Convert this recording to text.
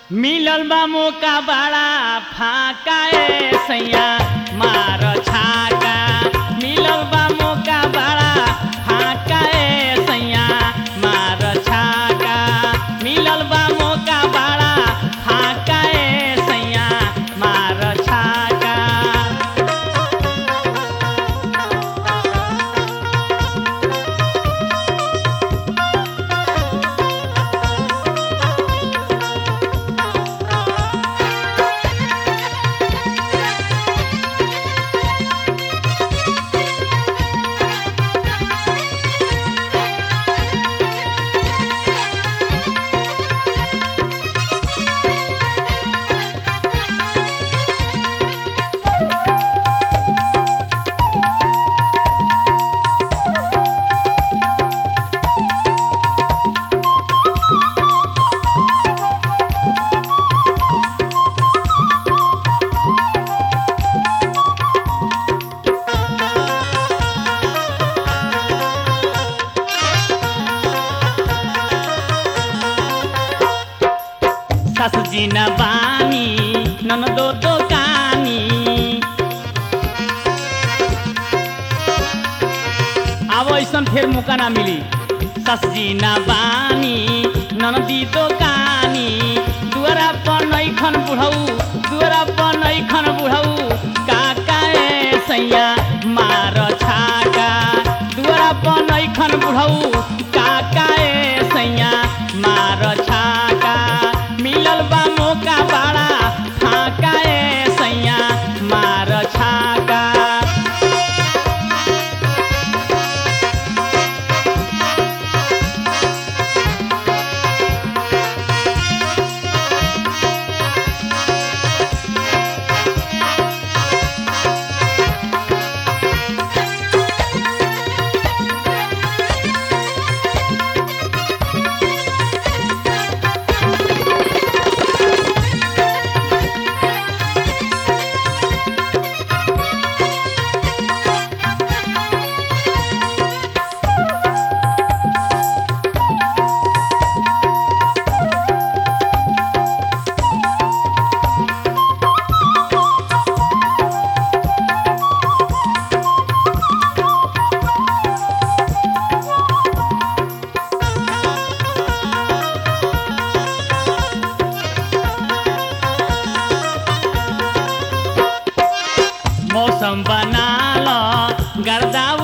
मिलल बा मौका बड़ा फाका ए सैया मार छाका मिलल बा मौका बड़ा फाका ए सैया मार छाका मिलल बा मौका बड़ा फाका ए सैया मार छाका सासुजी न बानी ननदो दोकानी अब ऐसन फेर मौका ना मिली ससजी न बानी ननदी दोकानी दुआरा पर नैखन बुढ़ऊ दुआरा पर नैखन बुढ़ऊ काका ए सैया मार छाका दुआरा पर नैखन बुढ़ऊ काका ए सैया मार छाका मिलल बा मौका बड़ा फाका ए सैया मार छाका मौसम बनाल गर्दा